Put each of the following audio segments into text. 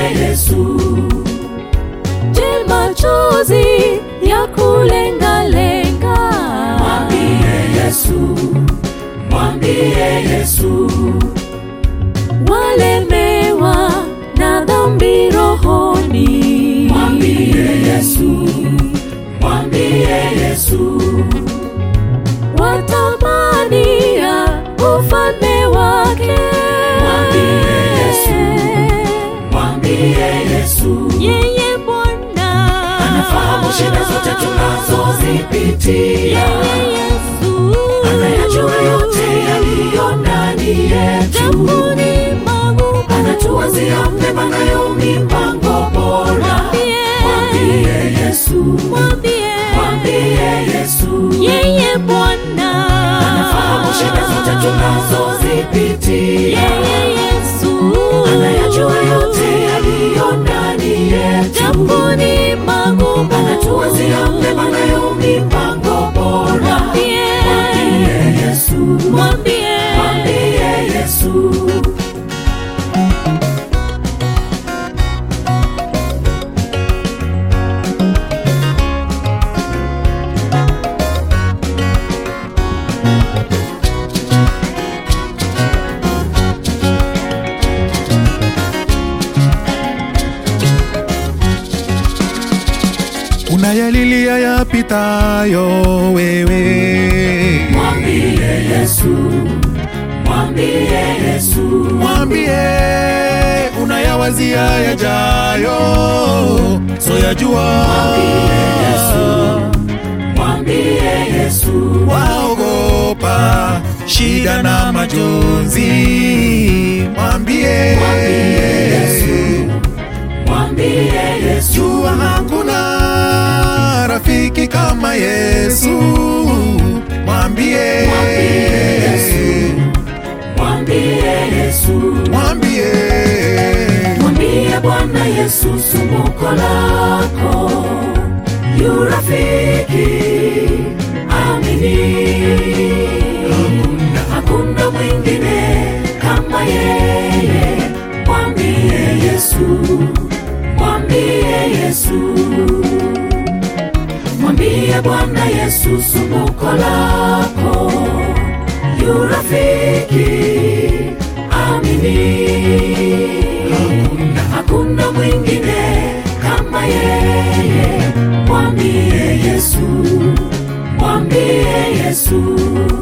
Yesu. Je, machozi ya kulengalenga? Mwambie Yesu, mwambie Yesu. Walemewa na dhambi rohoni, mwambie Yesu, mwambie Yesu. Watamania ufalme wake, mwambie Yesu, mwambie Yesu. Yeye Bwana anafahamu shida zote tunazozipitia, yeye Yesu anayajua yote yaliyo ndani yetu, japo ni magumu, anatuwazia mema nayo mipango bora. Mwambie Yesu, mwambie, mwambie Yesu, yeye Bwana anafahamu shida zote tunazozipitia, yeye Yesu anayajua yote yaliyo ndani yetu, japo ni magumu, anatuwazia mema nayo mipango bora. Mwambie Yesu, mwambie, mwambie Yesu. unayalilia yapitayo wewe Mwambie Yesu, mwambie Yesu, mwambie unayawazia yajayo soyajua mwambie Yesu, waogopa shida na majonzi mwambie mwambie Yesu, jua hakuna rafiki kama yesu mwambie mwambie Yesu, mwambie mwambie Bwana Yesu sumbuko lako, yu rafiki amini, hakuna, hakuna mwingine kama yeye. Mwambie Yesu, mwambie Yesu, mwambie Bwana Yesu sumbuko lako, yu rafiki amini, hakuna, hakuna mwingine kama yeye. Mwambie Yesu, mwambie Yesu.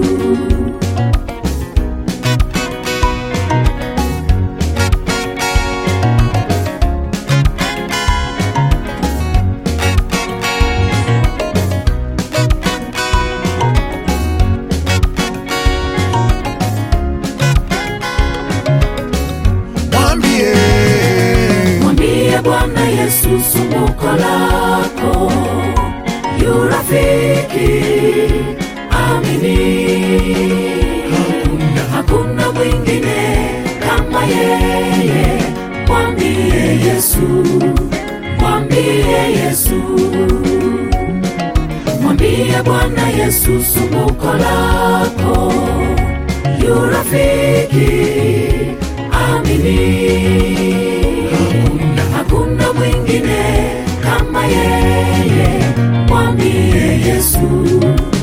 mwambie Mwambie Bwana Yesu sumbuko lako, yu rafiki amini, hakuna, hakuna mwingine kama yeye. Mwambie Yesu, mwambie Yesu, mwambie Bwana Yesu sumbuko lako, yu rafiki amini, hakuna, hakuna mwingine kama yeye. Mwambie Yesu,